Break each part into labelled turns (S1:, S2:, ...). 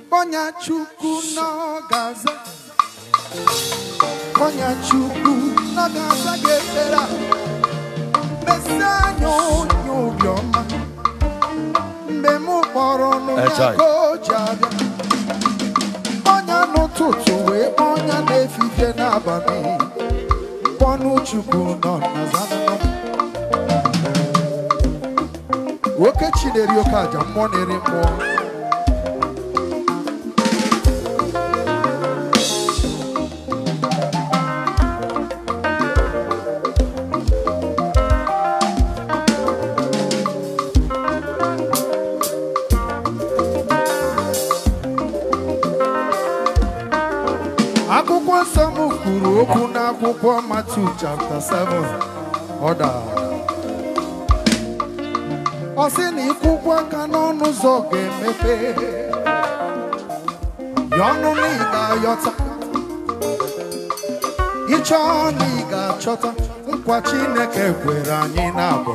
S1: Ọnya Chukwu n'ọgaza Ọnya Chukwu n'ọgaza ga-ekpere a Mesi anya onye obiọma Mgbe m kpọrọ ọnụ ya
S2: Echai.
S1: ka o ji abịa Ọnya n'ụtụtụ wee kpọọ ọnya na-efifie n'abalị Mkpọnụ Chukwu nọ na zanụnọ Nwoke chi na-eri oke aja mmụọ na-eri mmụọ akwụkwọ nsọ m kwuru okwu n'akwụkwọ Matu chapter 7 ọ dara ọ sị na ịkwụkwọ aka n'ọnụ ụzọ ga-emepe ya ọnụ na ị ga-ayọta ịchọ na ị ga-achọta nkwa Chineke kwere anyị na-abụ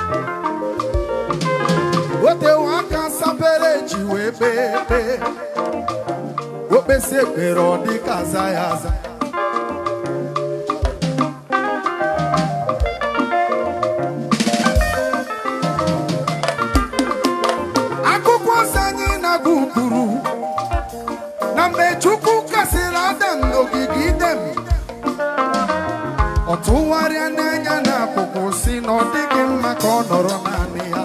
S1: otewe aka sapere ji wee kpee ekpee okpesi ekpere ọ dị ka aza ya aza akụkọ nsọ anyị na-agụ kwuru na mgbe Chukwu kasịrị Adam n'ogige Idem ọ tụgharịa n'anya n'akụkụ si na ọ dịghị mma ka ọ nọrọ naanị ya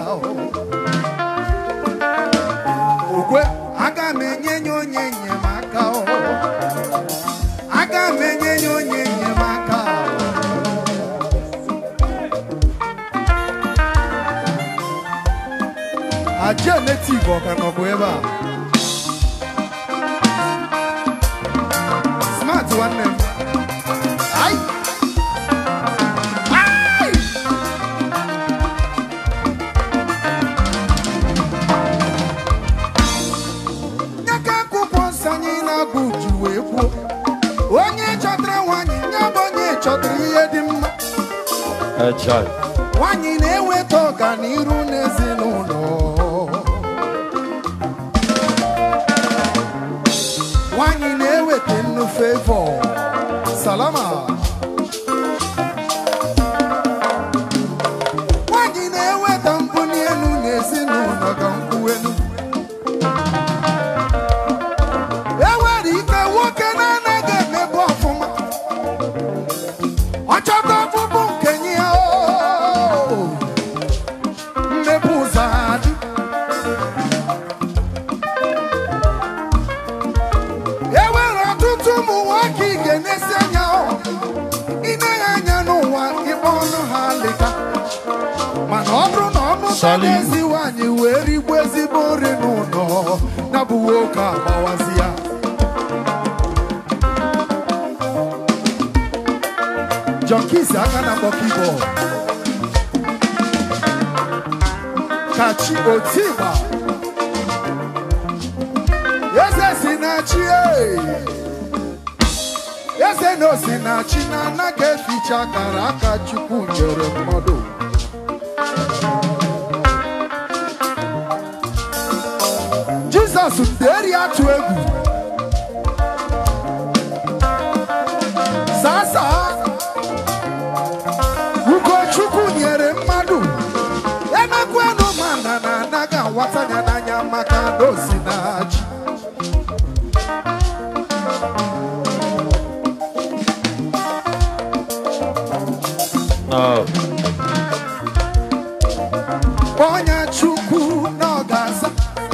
S1: okwe aga m enye ya onye enyemaka o. aga m enye ya onye enyemaka o. aja netiv ọ ka nọbụ ebe a smart nwanne m Ai! Ai! nye ka akwụkwọ nsọ anyị na-agụ ji wee kwuo onye chọtara nwaanyị nye bụ onye chọtara ihe dị mma
S2: Echai.
S1: nwaanyị na-eweta ọganiru n'ezinụlọ nwaanyị na-eweta nnu fevọ salama nwaanyị na-eweta mbuli elu n'ezinụlọ ka nkwuelu enwere ike nwoke na-anaghị emebu ọfụma ọ chọta ọkpụkpụ nke nye ya oo. mmepe ụzọ adị enwere ọtụtụ ụmụ nwoke ị ga-enesi anya ọ. ine ya anya n'ụwa ịkpọ ọnụ ha lịka mana ọ bụrụ na ọ mụta
S2: Salim.
S1: n'ezi nwaanyị wee rigbu ezigbo nri n'ụlọ ya bụ nwoke agbawazi ya John Kisi aka na-akpọ keyboard kachi otigba eze si na chi ee. eze na osi na chi na anaghị eficha akara aka chukwu nyere mmadụ jizọs deri atụ egwu sasa ugochukwu nyere mmadụ emekwanụ mana na anaghị awata ya n'anya maka na osi na chi
S2: No.
S1: Onye Chukwu na ọ ga-aza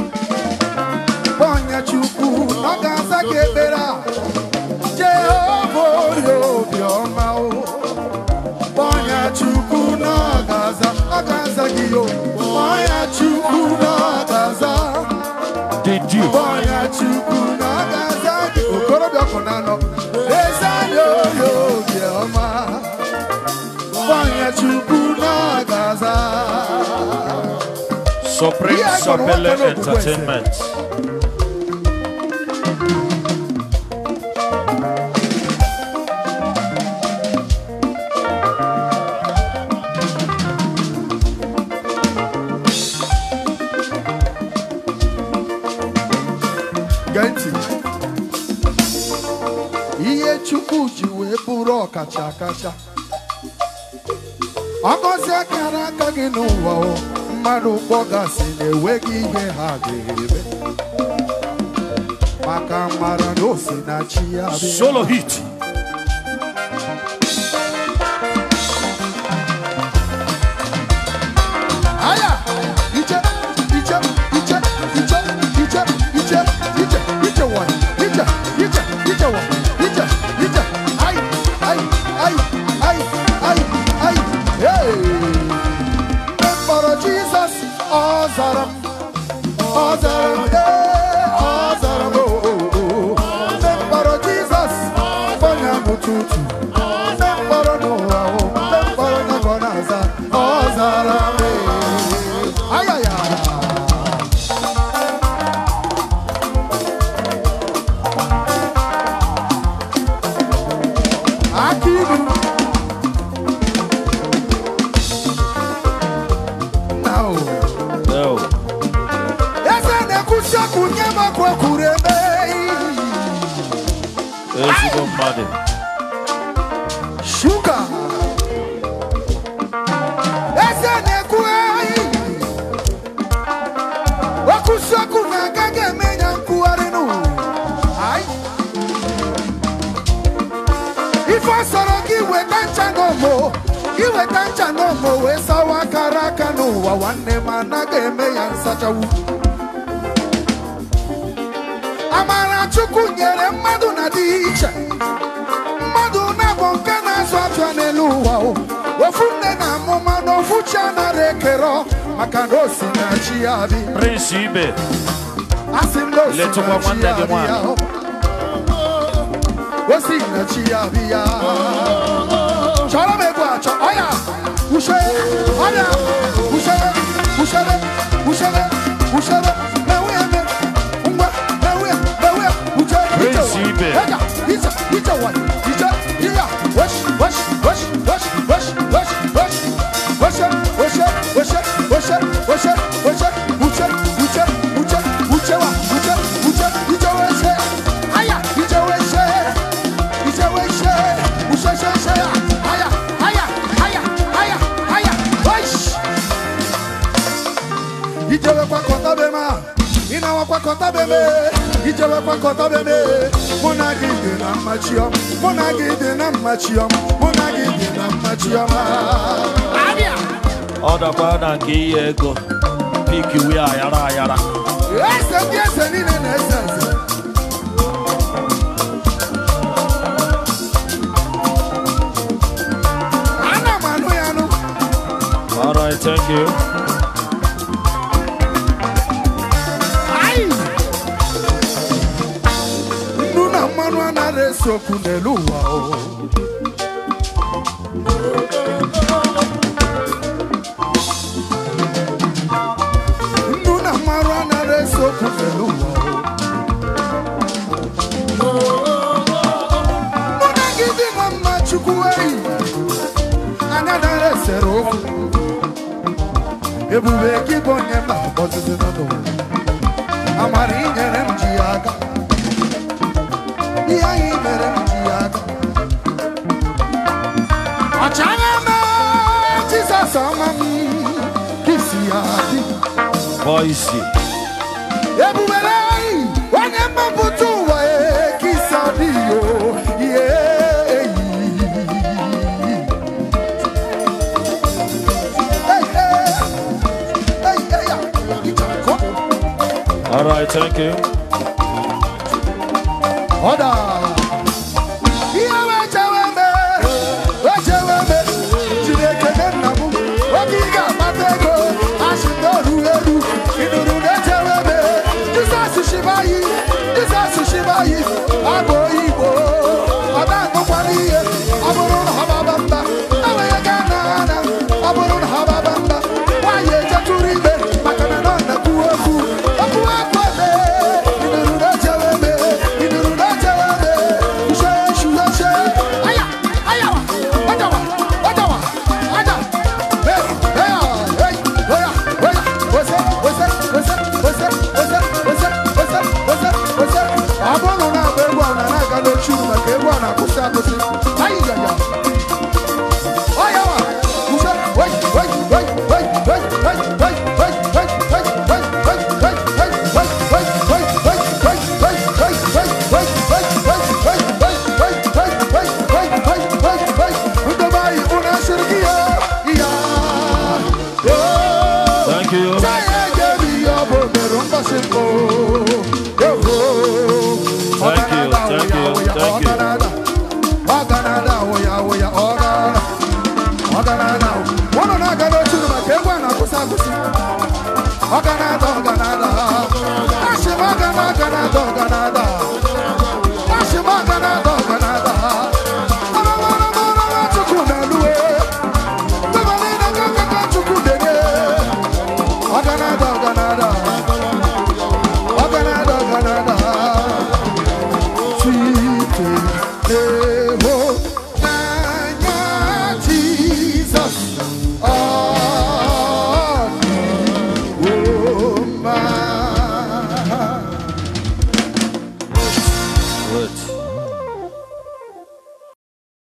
S1: Onye Chukwu na ọ ga-aza gị ekpere a Jehova onye obiọma o Onye Chukwu na ọ ga-aza ọ ga-aza gị o Onye Chukwu na ọ ga-aza
S2: Did you?
S1: Onye Chukwu na ọ ga-aza gị okorobịa kwụ na nọ eze anya onye obiọma Onye Chukwu na ọ ga-aza
S2: Supreme
S1: Yeah, I got one
S2: Sapele
S1: kind of question.
S2: Entertainment.
S1: gee ntị ihe chukwu ji wee bụrụ ọkacha akacha ọgọzi akara aka gị n'ụwa o mmadụ kpọgasị na-enweghị ihe ha ga-eme maka mara na o si na chi ya bịa.
S2: Solo hit.
S1: Aya! Iche, iche, iche, iche, iche, iche, iche, iche one. Iche, iche, iche one. Iche, iche. Ay, ay, ay, ay, ay, ay. Hey! Mkpọrọ Jizọs, ọ zara m, ọ zara m, ee, ọ zara m, oo, oo, oo. Mkpọrọ Jizọs, onye m ụtụtụ. Mkpọrọ n'ụwa, oo, mkpọrọ ya ka ọ na-aza, ọ zara m, ee. Ayaya! Akiru. Now,
S2: No.
S1: eze na-ekwusi ọkụ nye m ọkụ ekwuru eme.
S2: Ezigbo mmadụ.
S1: Shuga. Eze na-ekwu eyi. Okwusi ọkụ na-agaghị eme ya nkwugharị nụ. Ayi. Ife ọ sọrọ gị weta ncha n'omo. Gị weta ncha n'omo wee sawa akara aka n'ụwa nwanne m anaghị eme ya nsachawu. Amara Chukwu nyere mmadụ na dị iche. mmadụ na-abụ nke na-azụ afịa n'elu ụwa o. ofu nne na amụma na ofu chi anaghị ekere maka na o si na chi ya bi
S2: Prince Ibe.
S1: asị m na o si
S2: Letụkwa
S1: na chi
S2: nwanne
S1: ya
S2: gị
S1: bi ya
S2: nwanyị.
S1: o si na chi ya bi ya chọrọ m ego achọ ọya ushe ọya ushere ushere ushere ushere mewe eme ngwa mewe mewe uche
S2: Prince Ibe.
S1: Eja, ije, ije wa, ije, iya, wesh, wesh, wesh, wesh, wesh, wesh, wesh, weshe, weshe, weshe, weshe, weshe, weshe, uche, uche, uche, uche wa, uche, uche, ije weshe, aya, ije weshe, ije weshe, ushe, she, she, ya, aya, aya, aya, aya, aya, wesh. Ijewe kwa kọta be ma, ịnawa kwa kọta be me, ijewe kwa kọta be me. Mụ na gị dị na mmachi ọm, mụ na gị dị na mmachi ọm, mụ na gị dị na mmachi ọm. Abịa!
S2: Ọ dakwa na nke ihe ego. Piki wi ayara ayara.
S1: Eze ndị eze niile na-eze eze. Ana m anụ ya anụ.
S2: All right, thank you.
S1: Ai! Nnu na mmanụ anaghị ese okwu n'elu ụwa o. Nnu na mmanụ anaghị ese okwu n'elu ụwa o. Mụ na gị dị na mma Chukwu eyi, anya anaghị esere okwu. Ebube gị bụ onye mba ọzụzụ n'ụlọ. amara inyere m ji ya aka ihe anyị mere m ji ya aka ọchagha mee jizọs ọma m kisi ya dị
S2: Voice.
S1: ebubere anyị onye mmapụta ụwa e kisi adịghị o ihe eyi Hey, hey. Hey, hey, ya. Ịchakọ.
S2: All right, thank you.
S1: Ọda. Ihe wechewe me, wechewe me, Chineke nye nna m, oge ị ga-akpata ego, asị m na oru eru, ị nụrụ na-echewe me, Jizọs shibayi, Jizọs shibayi, abụ Igbo, ọ na-anụkwana ihe,